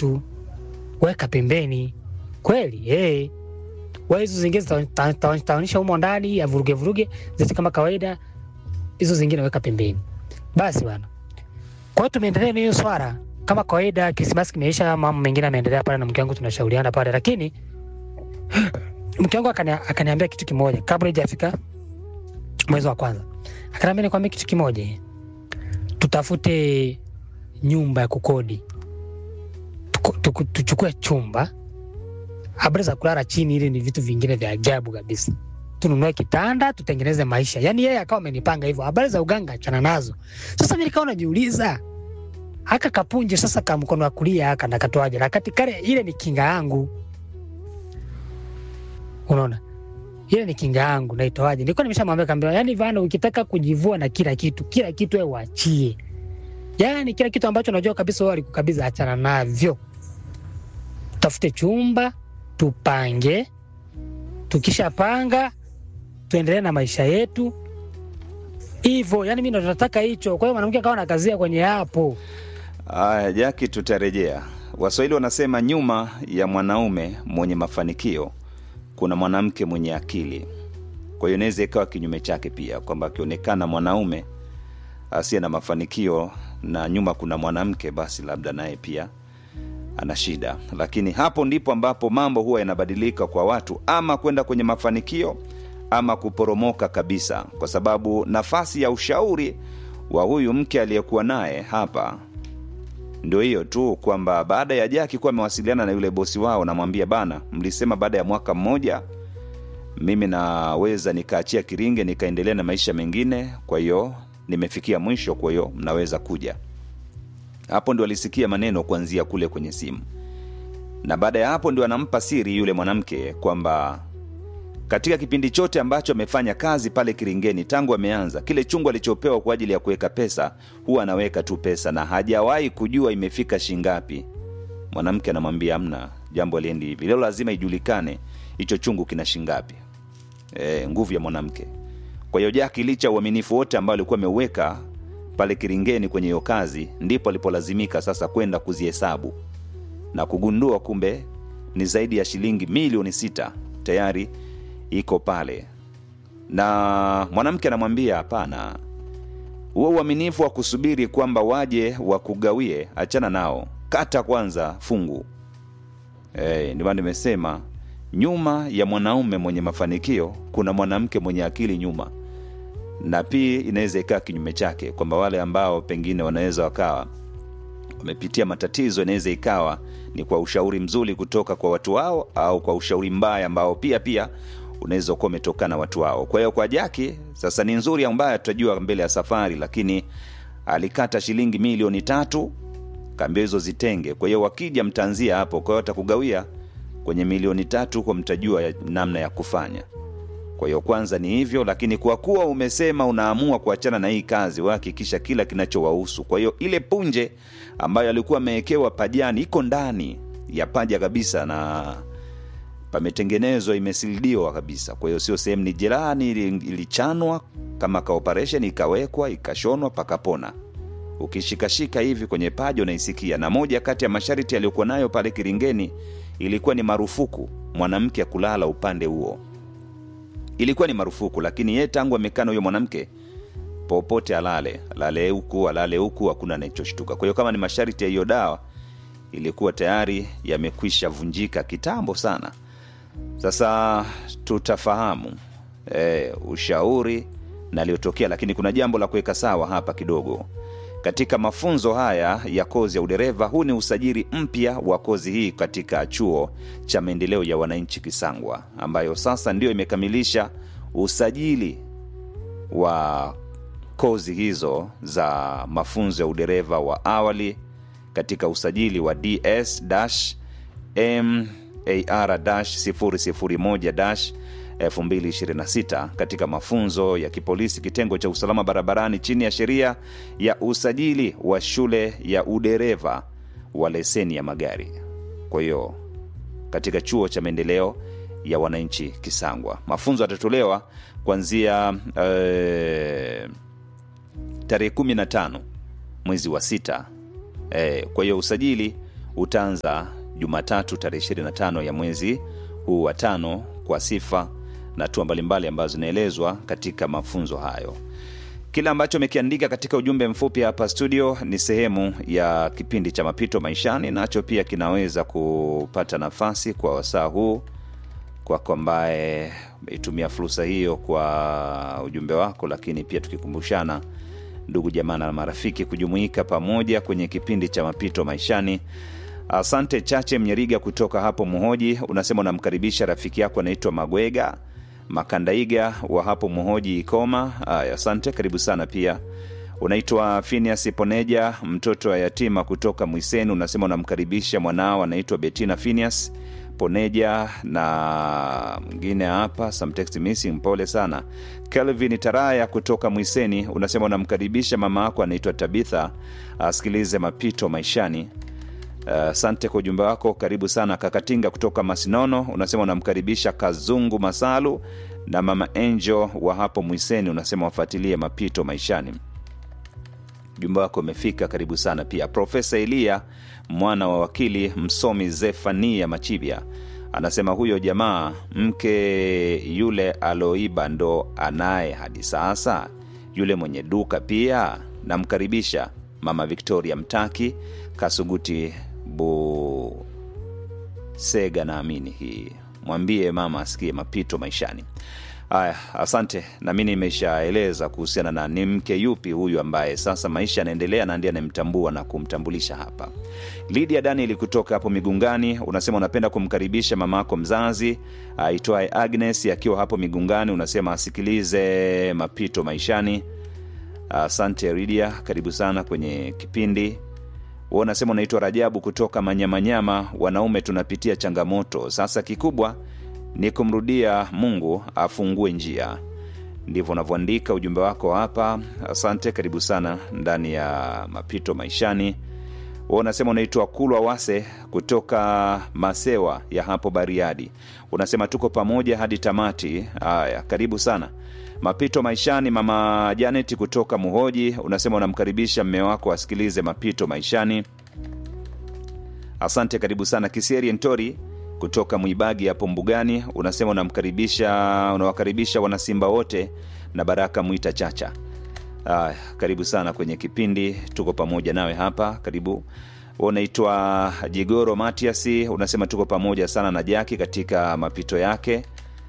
tatu, weka pembeni. Kweli eh, wewe hizo zingine zitaonyesha humo ndani ya vuruge vuruge, ziti kama kawaida, hizo zingine weka pembeni. Basi bwana, kwa hiyo tumeendelea na hiyo swala kama kawaida. Krismasi kimeisha, mambo mengine yanaendelea pale na mke wangu, tunashauriana pale, lakini mke wangu akani, akaniambia kitu kimoja kabla hajafika mwezi wa kwanza, akaniambia nikwambie kitu kimoja, tutafute nyumba ya kukodi, Tuku- tuku- tuchukue chumba. Habari za kulala chini, ile ni vitu vingine vya ajabu kabisa. Tununue kitanda, tutengeneze maisha. Yani yeye akawa amenipanga hivyo. Habari za uganga achana nazo. Sasa mimi nikawa najiuliza haka kapunje sasa ka mkono wa kulia haka nakatoaje? Na kati kale ile ni kinga yangu. Unaona? Ile ni kinga yangu naitoaje? Nilikuwa nimeshamwambia kaambia, yani Vano, ukitaka kujivua na kila kitu, kila kitu wewe uachie. Yani kila kitu ambacho unajua kabisa wewe alikukabidhi achana navyo. Tafute chumba, tupange. Tukishapanga tuendelee na maisha yetu. Hivyo, yani mimi ndo nataka hicho. Kwa hiyo mwanamke akawa nakazia kwenye hapo. Aya, Jaki, tutarejea. Waswahili wanasema nyuma ya mwanaume mwenye mafanikio kuna mwanamke mwenye akili. Kwa hiyo inaweza ikawa kinyume chake pia, kwamba akionekana mwanaume asiye na mafanikio na nyuma kuna mwanamke, basi labda naye pia ana shida. Lakini hapo ndipo ambapo mambo huwa yanabadilika kwa watu, ama kwenda kwenye mafanikio ama kuporomoka kabisa, kwa sababu nafasi ya ushauri wa huyu mke aliyekuwa naye hapa ndio hiyo tu kwamba baada ya Jaki kuwa amewasiliana na yule bosi wao, namwambia bana, mlisema baada ya mwaka mmoja mimi naweza nikaachia kiringe nikaendelea na maisha mengine, kwa hiyo nimefikia mwisho, kwa hiyo mnaweza kuja. Hapo ndio alisikia maneno kuanzia kule kwenye simu, na baada ya hapo ndio anampa siri yule mwanamke kwamba katika kipindi chote ambacho amefanya kazi pale Kiringeni tangu ameanza, kile chungu alichopewa kwa ajili ya kuweka pesa huwa anaweka tu pesa na hajawahi kujua imefika shingapi. Mwanamke anamwambia amna, jambo aliendi hivi, leo lazima ijulikane hicho chungu kina shingapi. E, nguvu ya mwanamke. Kwa hiyo Jaki licha ya uaminifu wote ambao alikuwa ameuweka pale Kiringeni kwenye hiyo kazi, ndipo alipolazimika sasa kwenda kuzihesabu na kugundua kumbe ni zaidi ya shilingi milioni sita tayari iko pale, na mwanamke anamwambia hapana, huo uaminifu wa kusubiri kwamba waje wakugawie, achana nao, kata kwanza fungu. E, ndio maana nimesema nyuma ya mwanaume mwenye mafanikio kuna mwanamke mwenye akili nyuma, na pia inaweza ikaa kinyume chake, kwamba wale ambao pengine wanaweza wakawa wamepitia matatizo, inaweza ikawa ni kwa ushauri mzuri kutoka kwa watu wao au kwa ushauri mbaya ambao pia pia unaweza kuwa umetokana watu wao. Kwa hiyo kwa Jaki sasa ni nzuri au mbaya, tutajua mbele ya safari, lakini alikata shilingi milioni tatu, kaambia hizo zitenge. Kwa hiyo wakija mtaanzia hapo, kwa hiyo atakugawia kwenye milioni tatu, huko mtajua ya, namna ya kufanya. Kwa hiyo kwanza ni hivyo, lakini kwa kuwa umesema unaamua kuachana na hii kazi, wahakikisha kila kinachowahusu. Kwa hiyo ile punje ambayo alikuwa amewekewa pajani iko ndani ya paja kabisa na pametengenezwa imesilidiwa kabisa. Kwa hiyo sio sehemu ni jirani, ili- ilichanwa kama ka operation ikawekwa ikashonwa pakapona. Ukishikashika hivi kwenye paja unaisikia. Na moja kati ya masharti aliyokuwa nayo pale Kiringeni ilikuwa ni marufuku mwanamke ya kulala upande huo, ilikuwa ni marufuku. Lakini yeye tangu amekaa na huyo mwanamke popote alale, alale huku alale huku, hakuna anachoshtuka. Kwa hiyo kama ni masharti ya hiyo dawa ilikuwa tayari yamekwisha vunjika kitambo sana. Sasa tutafahamu e, ushauri na aliyotokea, lakini kuna jambo la kuweka sawa hapa kidogo. Katika mafunzo haya ya kozi ya udereva, huu ni usajili mpya wa kozi hii katika chuo cha maendeleo ya wananchi Kisangwa, ambayo sasa ndio imekamilisha usajili wa kozi hizo za mafunzo ya udereva wa awali katika usajili wa ds mar 001 2026 katika mafunzo ya kipolisi kitengo cha usalama barabarani chini ya sheria ya usajili wa shule ya udereva wa leseni ya magari. Kwa hiyo katika chuo cha maendeleo ya wananchi Kisangwa, mafunzo yatatolewa kuanzia eh, tarehe 15 mwezi wa sita. Eh, kwa hiyo usajili utaanza Jumatatu tarehe 25 ya mwezi huu wa tano kwa sifa na hatua mbalimbali ambazo zinaelezwa katika mafunzo hayo. Kile ambacho amekiandika katika ujumbe mfupi hapa studio ni sehemu ya kipindi cha mapito maishani, nacho pia kinaweza kupata nafasi kwa wasaa huu kwako ambaye umeitumia fursa hiyo kwa ujumbe wako, lakini pia tukikumbushana ndugu jamaa na marafiki kujumuika pamoja kwenye kipindi cha mapito maishani. Asante Chache Mnyeriga kutoka hapo Muhoji, unasema unamkaribisha rafiki yako anaitwa Magwega Makandaiga wa hapo Muhoji Ikoma. Aya, asante, karibu sana pia. Unaitwa Phineas Poneja, mtoto wa yatima kutoka Mwiseni, unasema unamkaribisha mwanao anaitwa Betina Phineas Poneja na mwingine hapa some text missing, pole sana. Kelvin Taraya kutoka Mwiseni, unasema unamkaribisha mama yako anaitwa Tabitha asikilize mapito maishani. Asante uh, kwa ujumbe wako, karibu sana. Kakatinga kutoka Masinono unasema unamkaribisha Kazungu Masalu na mama Angel wa hapo Mwiseni, unasema wafuatilie mapito maishani. Ujumbe wako umefika, karibu sana pia. Profesa Eliya mwana wa wakili msomi Zefania Machibia anasema huyo jamaa mke yule aloiba ndo anaye hadi sasa, yule mwenye duka pia namkaribisha. Mama Victoria Mtaki Kasuguti Busega, naamini hii mwambie mama asikie mapito maishani. Haya, asante. Nami nimeshaeleza kuhusiana na ni mke yupi huyu ambaye sasa maisha yanaendelea na ndiye anayemtambua na kumtambulisha hapa. Lidia Daniel kutoka hapo Migungani unasema unapenda kumkaribisha mama yako mzazi aitwaye Agnes akiwa hapo Migungani, unasema asikilize mapito maishani. Asante Lidia, karibu sana kwenye kipindi. Wewe unasema unaitwa Rajabu kutoka Manyamanyama. Wanaume tunapitia changamoto, sasa kikubwa ni kumrudia Mungu afungue njia. Ndivyo unavyoandika ujumbe wako hapa. Asante, karibu sana ndani ya mapito maishani. Wewe unasema unaitwa Kulwa Wase kutoka Masewa ya hapo Bariadi, unasema tuko pamoja hadi tamati. Haya, karibu sana mapito maishani. Mama Janet kutoka Muhoji unasema unamkaribisha mme wako asikilize mapito maishani. Asante, karibu sana. Kisieri Ntori kutoka Mwibagi hapo Mbugani unasema unamkaribisha unawakaribisha wanasimba wote na Baraka Mwita Chacha. Aya, karibu sana kwenye kipindi, tuko pamoja nawe hapa, karibu. Unaitwa Jigoro Matiasi unasema tuko pamoja sana na Jaki katika mapito yake.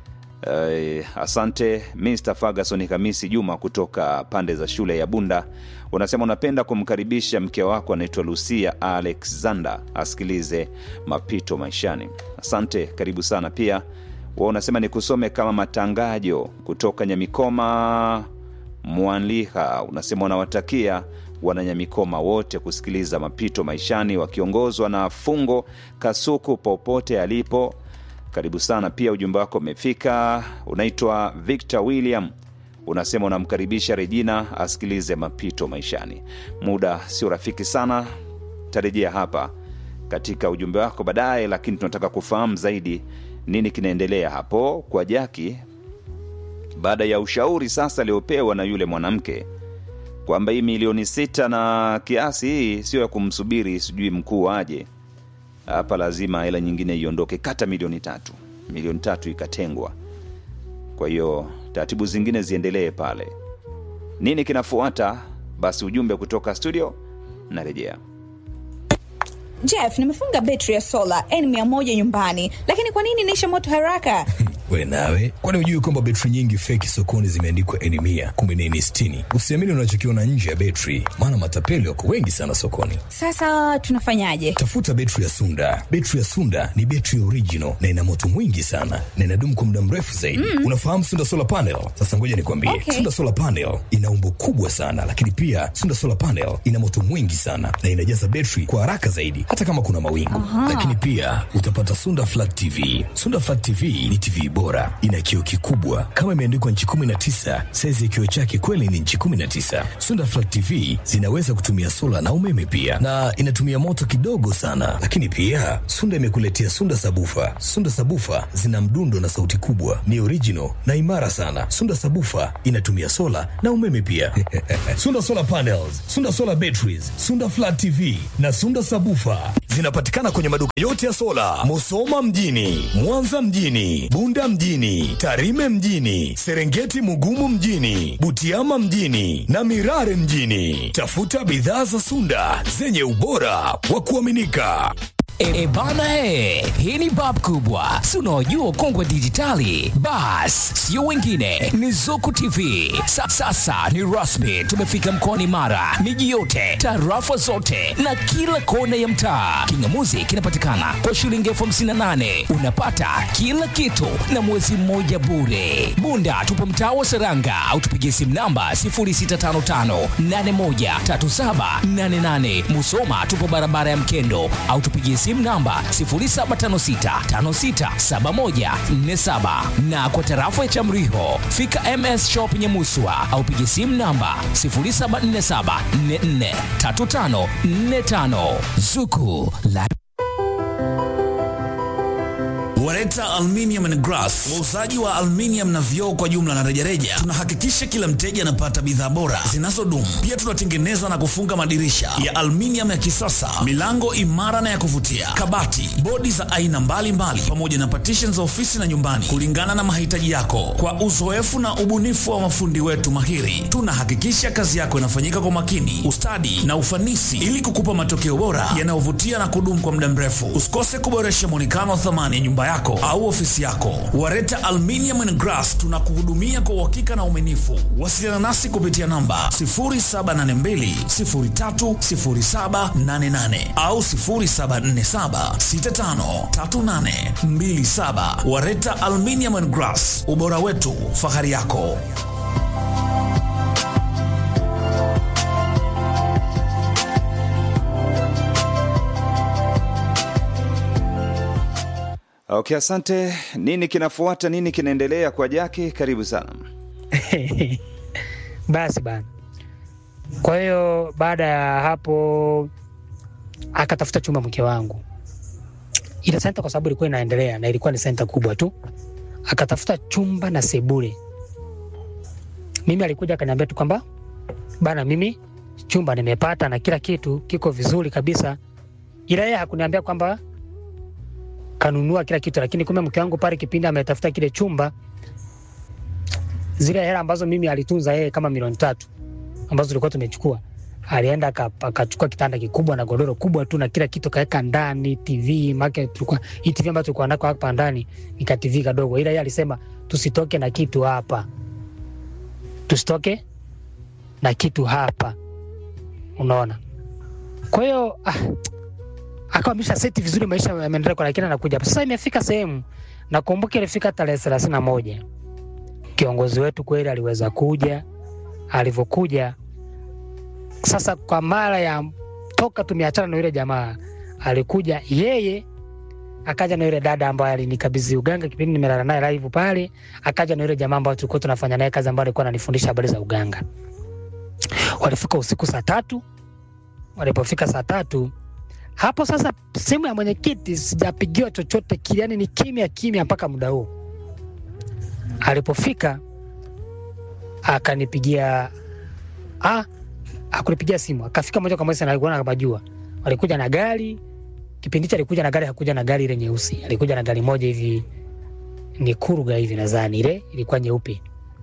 Uh, asante Mr. Ferguson Kamisi Juma kutoka pande za shule ya Bunda unasema unapenda kumkaribisha mke wako anaitwa Lucia Alexander asikilize mapito maishani. Asante, karibu sana pia. Wa unasema ni kusome kama matangajo kutoka Nyamikoma Mwanliha, unasema unawatakia wananyamikoma wote kusikiliza mapito maishani wakiongozwa na Fungo Kasuku popote alipo karibu sana pia, ujumbe wako umefika. Unaitwa Victor William, unasema unamkaribisha Regina asikilize mapito maishani. Muda sio rafiki sana, tarejea hapa katika ujumbe wako baadaye, lakini tunataka kufahamu zaidi nini kinaendelea hapo kwa Jaki baada ya ushauri sasa aliopewa na yule mwanamke kwamba hii milioni sita na kiasi hii sio ya kumsubiri sijui mkuu aje hapa lazima hela nyingine iondoke, kata milioni tatu. Milioni tatu ikatengwa, kwa hiyo taratibu zingine ziendelee pale. Nini kinafuata? Basi ujumbe kutoka studio, narejea. Jeff, nimefunga betri ya sola N100 nyumbani, lakini kwa nini inaisha moto haraka? We nawe, kwani hujui kwamba betri nyingi feki sokoni zimeandikwa N mia kumbe ni N sitini? Usiamini unachokiona nje ya betri, maana matapeli wako wengi sana sokoni. Sasa tunafanyaje? Tafuta betri ya Sunda. Betri ya Sunda ni betri original na ina moto mwingi sana na inadumu kwa muda mrefu zaidi. Mm. Unafahamu Sunda solar panel? Sasa ngoja nikwambie, Okay. Sunda solar panel ina umbo kubwa sana, lakini pia Sunda solar panel ina moto mwingi sana na inajaza betri kwa haraka zaidi, hata kama kuna mawingu. Lakini pia utapata Sunda flat TV. Sunda flat TV ni TV bora, ina kioo kikubwa kama imeandikwa nchi 19. Saizi ya kioo chake kweli ni nchi 19. Sunda Flat TV zinaweza kutumia sola na umeme pia, na inatumia moto kidogo sana. Lakini pia Sunda imekuletea Sunda Sabufa. Sunda Sabufa zina mdundo na sauti kubwa, ni original na imara sana. Sunda Sabufa inatumia sola na umeme pia. Sunda Solar Panels, Sunda Solar Batteries, Sunda Flat TV na Sunda Sabufa zinapatikana kwenye maduka yote ya sola, Musoma mjini, Mwanza mjini, Bunda mjini, Tarime mjini, Serengeti Mugumu mjini, Butiama mjini na Mirare mjini. Tafuta bidhaa za Sunda zenye ubora wa kuaminika. E, e bana e, hii ni bab kubwa, si unaojua kongwe dijitali. Bas, sio wengine, ni Zuku TV. Sa, sasa ni rasmi, tumefika mkoani Mara, miji yote, tarafa zote na kila kona ya mtaa. Kingamuzi kinapatikana kwa shilingi elfu hamsini na nane unapata kila kitu na mwezi mmoja bure. Bunda tupo mtaa wa Seranga au tupigie simu namba 0655813788. Musoma tupo barabara ya Mkendo au tupigie simu namba 0756567147 na kwa tarafa ya Chamriho fika MS Shop Nyamuswa au pigie simu namba 0747443545 Zuku la Wareta Aluminium and Glass, wauzaji wa aluminium na vioo kwa jumla na rejareja. Tunahakikisha kila mteja anapata bidhaa bora zinazodumu. Pia tunatengeneza na kufunga madirisha ya aluminium ya kisasa, milango imara na ya kuvutia, kabati, bodi za aina mbalimbali, pamoja na partition za ofisi na nyumbani, kulingana na mahitaji yako. Kwa uzoefu na ubunifu wa mafundi wetu mahiri, tunahakikisha kazi yako inafanyika kwa makini, ustadi na ufanisi, ili kukupa matokeo bora yanayovutia na kudumu kwa muda mrefu. Usikose kuboresha muonekano wa thamani ya nyumba yako au ofisi yako. Wareta Aluminium and Glass tunakuhudumia kwa uhakika na uaminifu. Wasiliana nasi kupitia namba 0782030788 au 0747653827. Wareta Aluminium and Glass, ubora wetu, fahari yako. Okay, asante. Nini kinafuata? Nini kinaendelea kwa Jaki? Karibu sana. Basi bana. Kwa hiyo baada ya hapo akatafuta chumba mke wangu, ile senta kwa sababu ilikuwa inaendelea na ilikuwa ni senta kubwa tu, akatafuta chumba na sebule. Mimi alikuja akaniambia tu kwamba bana, mimi chumba nimepata na kila kitu kiko vizuri kabisa, ila yeye hakuniambia kwamba kanunua kila kitu, lakini kumbe mke wangu pale kipindi ametafuta kile chumba, zile hela ambazo mimi alitunza yeye kama milioni tatu ambazo tulikuwa tumechukua, alienda aka- akachukua kitanda kikubwa na godoro kubwa tu na kila kitu kaweka ndani, TV make tulikuwa hii TV ambayo tulikuwa nako hapa ndani ni ka TV kadogo, ila yeye alisema tusitoke na kitu hapa, tusitoke na kitu hapa, unaona. Kwa hiyo ah, akawa amesha seti vizuri, maisha yameendelea kwa, lakini anakuja hapa sasa. Imefika sehemu, nakumbuka ilifika tarehe thelathini na moja kiongozi wetu kweli aliweza kuja. Alivyokuja sasa, kwa mara ya toka tumeachana na yule jamaa, alikuja yeye, akaja na yule dada ambaye alinikabidhi uganga kipindi nimelala naye live pale, akaja na yule jamaa ambaye tulikuwa tunafanya naye kazi, ambaye alikuwa ananifundisha habari za uganga. Walifika usiku saa tatu. Walipofika saa tatu hapo sasa, simu ya mwenyekiti sijapigiwa chochote kile, yani ni kimya kimya mpaka muda huu. Alipofika akanipigia, ah, akunipigia simu, akafika moja kwa moja, na alikuwa anapajua. Walikuja na gari kipindi hicho, alikuja na gari, hakuja na gari ile nyeusi, alikuja na gari moja hivi ni kuruga hivi, nadhani ile ilikuwa nyeupe.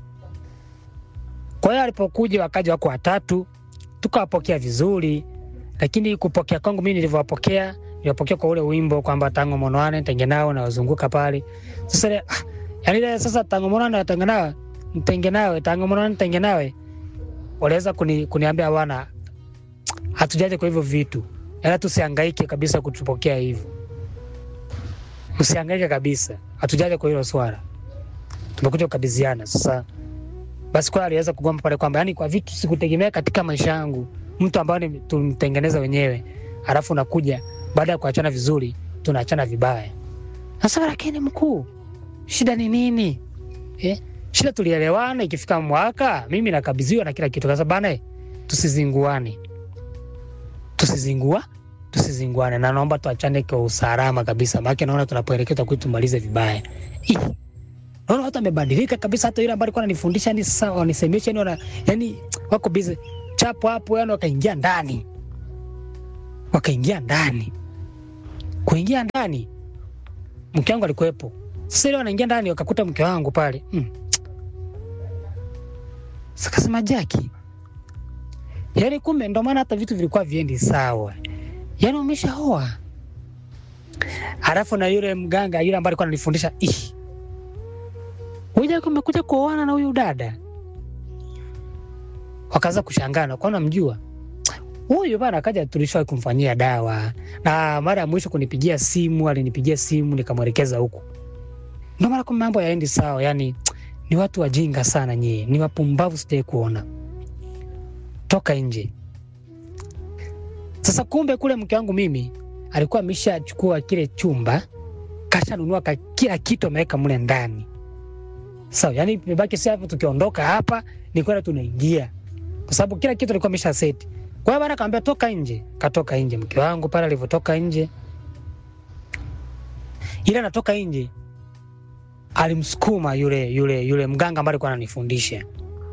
Kwa hiyo alipokuja, wakaja wako watatu, tukawapokea vizuri lakini kupokea kwangu mimi nilivyowapokea, niliwapokea kwa ule wimbo kwamba tango monwane ntenge nao na wazunguka pale. Sasa ile ah, yani ile sasa tango monwane watenge nawe ntenge nawe tango monwane ntenge nawe, waliweza kuni, kuniambia bwana, hatujaje kwa hivyo vitu, ila tusihangaike kabisa kutupokea hivyo, usihangaike kabisa, hatujaje kwa hilo swala, tumekuja kukabidhiana. Sasa basi kwa aliweza kugomba pale kwamba yani kwa vitu sikutegemea katika maisha yangu mtu ambaye ni- tumtengeneza wenyewe, alafu unakuja baada ya kuachana vizuri tunaachana vibaya. Sasa lakini mkuu, shida ni nini eh? Shida tulielewana, ikifika mwaka mimi nakabidhiwa na kila kitu. Kasa bana, eh, tusizinguane, tusizingua tusizinguane, na naomba tuachane kwa usalama kabisa, maana naona tunapoelekea kwetu tumalize vibaya. Ih, naona watu wamebadilika kabisa, hata yule ambaye alikuwa ananifundisha yani sasa wanisemesha yani, wana, yani wako busy chapo hapo, yani wakaingia ndani, wakaingia ndani, kuingia ndani, mke wangu alikuwepo. Sasa ile wanaingia ndani, wakakuta mke wangu pale mm. Sakasema Jaki, yani kumbe ndo maana hata vitu vilikuwa viendi sawa, yani umeshaoa. Halafu na yule mganga yule ambaye alikuwa ananifundisha ih, huyu Jaki umekuja kuoana na huyu dada. Wakaanza kushangana, kwa namjua huyu bana, akaja tulishawahi kumfanyia dawa, na mara ya mwisho kunipigia simu, alinipigia simu nikamwelekeza huku. Ndo maana kumbe mambo yaendi sawa, yani ni watu wajinga sana nyie, ni wapumbavu, sijai kuona. Toka nje sasa. Kumbe kule mke wangu mimi alikuwa ameshachukua kile chumba, kashanunua ka kila kitu ameweka mle ndani. Sawa, yani imebaki sasa hapo, tukiondoka hapa ni kwenda tunaingia, kwa sababu kila kitu alikuwa amesha seti. Kwa hiyo bana kaambia toka nje, katoka nje. Mke wangu pale alivyotoka nje, ile anatoka nje alimsukuma yule yule yule mganga ambaye alikuwa ananifundisha,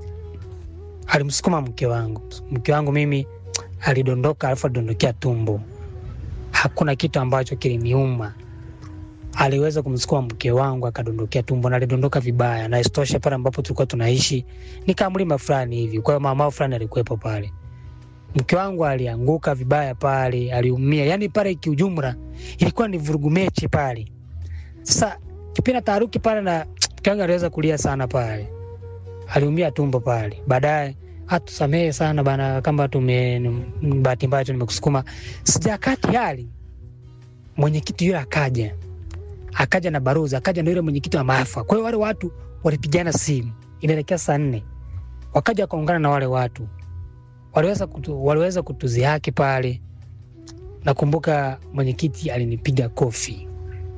alimsukuma mke wangu. Mke wangu mimi alidondoka, alafu alidondokea tumbo. Hakuna kitu ambacho kiliniuma, aliweza kumsukuma mke wangu akadondokea tumbo, na alidondoka vibaya. Na isitoshe pale ambapo tulikuwa tunaishi ni kama mlima fulani hivi, kwa hiyo mama fulani alikuwepo pale. Mke wangu alianguka vibaya pale, aliumia. Yani pale kiujumla ilikuwa ni vurugu mechi pale. Sasa kipindi taharuki pale na mke wangu aliweza kulia sana pale, aliumia tumbo pale. Baadaye atusamehe sana bana, kama tume bahati mbaya tu nimekusukuma. Sijakati hali mwenyekiti yule akaja, akaja na baruza, akaja na yule mwenyekiti wa maafa. Kwa hiyo wale watu walipigana simu, inaelekea saa nne, wakaja wakaungana na wale watu waliweza kutu, waliweza kutuziaki pale. Nakumbuka mwenyekiti alinipiga kofi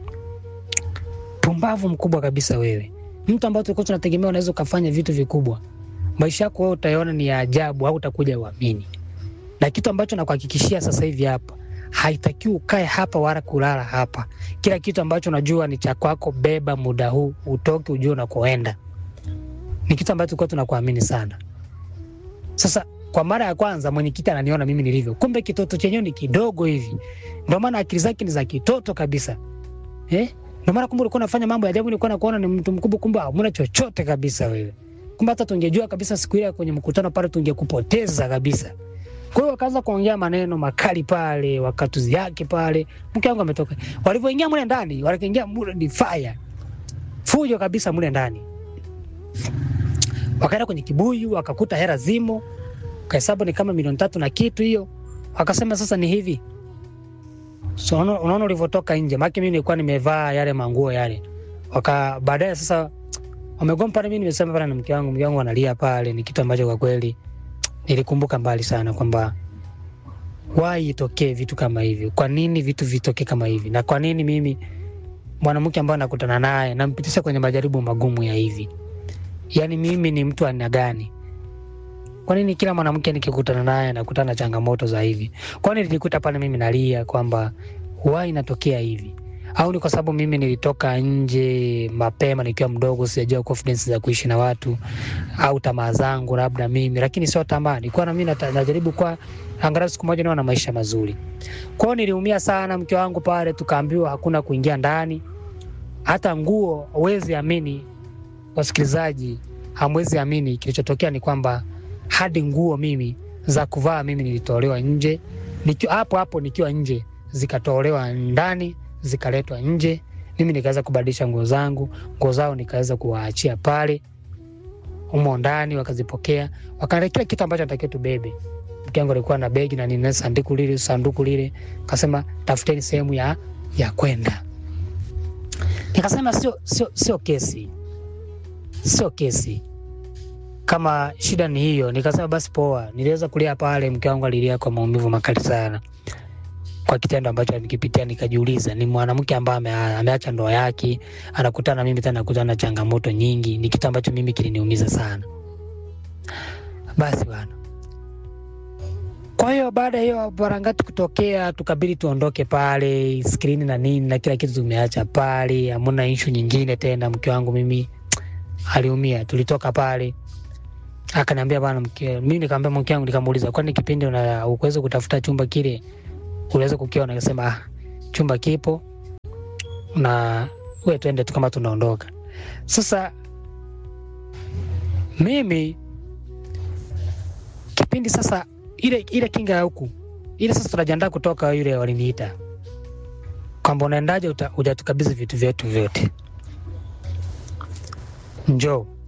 pumbavu mkubwa kabisa wewe, mtu ambaye tulikuwa tunategemea unaweza ukafanya vitu vikubwa, maisha yako wewe utaona ni ya ajabu, au utakuja uamini. Na kitu ambacho nakuhakikishia sasa hivi hapa, haitakiwi ukae hapa wala kulala hapa. Kila kitu ambacho unajua ni cha kwako, beba muda huu, utoke, ujue unakoenda. Ni kitu ambacho tulikuwa tunakuamini sana. Sasa kwa mara ya kwanza mwenyekiti ananiona mimi nilivyo, kumbe kitoto chenyewe ni kidogo hivi, ndio maana akili zake ni za kitoto kabisa eh? Ndio maana kumbe ulikuwa unafanya mambo ya ajabu, nilikuwa nakuona ni mtu mkubwa, kumbe hamna chochote kabisa wewe. Kumbe hata tungejua kabisa siku ile kwenye mkutano pale tungekupoteza kabisa. Kwa hiyo wakaanza kuongea maneno makali pale, wakatuzi yake pale. Mke wangu ametoka. Walivyoingia mle ndani, waliingia mle ni fire. Fujo kabisa mle ndani. Wakaenda kwenye kibuyu, wakakuta hela zimo. Kahesabu ni kama milioni tatu na kitu hiyo. Wakasema sasa ni hivi. So unaona unaona ulivyotoka nje. Maana mimi nilikuwa nimevaa yale manguo yale. Waka baadaye sasa wamegoma pale, mimi nimesema pale na mke wangu, mke wangu analia pale, ni kitu ambacho kwa kweli nilikumbuka mbali sana kwamba why itokee vitu kama hivi? Kwa nini vitu vitokee kama hivi? Na kwa nini mimi mwanamke ambaye nakutana naye nampitisha kwenye majaribu magumu ya hivi? Yaani mimi ni mtu aina gani? Kwa nini kila mwanamke nikikutana naye nakutana na changamoto za hivi? Kwa nini nilijikuta pale mimi nalia kwamba why inatokea hivi? Au ni kwa sababu mimi nilitoka nje mapema nikiwa mdogo, sijajua confidence za kuishi na watu, au tamaa zangu labda mimi, lakini sio tamaa, nilikuwa na mimi nata- najaribu kwa angalau siku moja niwe na maisha mazuri. Kwa hiyo niliumia sana, mke wangu pale, tukaambiwa hakuna kuingia ndani, hata nguo. Huwezi amini, wasikilizaji, hamwezi amini kilichotokea ni kwamba hadi nguo mimi za kuvaa mimi nilitolewa nje, nikiwa hapo hapo nikiwa nje, zikatolewa ndani zikaletwa nje. Mimi nikaweza kubadilisha nguo zangu, nguo zao nikaweza kuwaachia pale humo ndani, wakazipokea, wakaandaa kila kitu ambacho natakiwa tubebe. Mke wangu alikuwa na begi na nina sanduku lile sanduku lile, kasema tafuteni sehemu ya ya kwenda. Nikasema sio sio sio kesi, sio kesi kama shida ni hiyo. Nikasema basi poa, niliweza kulia pale, mke wangu alilia kwa maumivu makali sana. kwa kitendo ambacho nikipitia, nikajiuliza ni mwanamke ambaye ame, ameacha ndoa yake anakutana na mimi tena anakutana na changamoto nyingi. Ni kitu ambacho mimi kiliniumiza sana. Basi bwana, kwa hiyo baada ya hiyo barangati kutokea, tukabidi tuondoke pale, skrini na nini na kila kitu tumeacha pale, hamuna ishu nyingine tena. Mke wangu mimi aliumia, tulitoka pale akaniambia bwana mke, mimi nikamwambia mke wangu, nikamuuliza kwani kipindi una ukuweza kutafuta chumba kile uliweza kukiona? Akasema ah, chumba kipo na we twende tu kama tunaondoka. Sasa mimi kipindi sasa ile ile kinga ya huku ile sasa tunajiandaa kutoka, yule waliniita kwamba unaendaje, uta- hujatukabidhi vitu vyetu vyote, njoo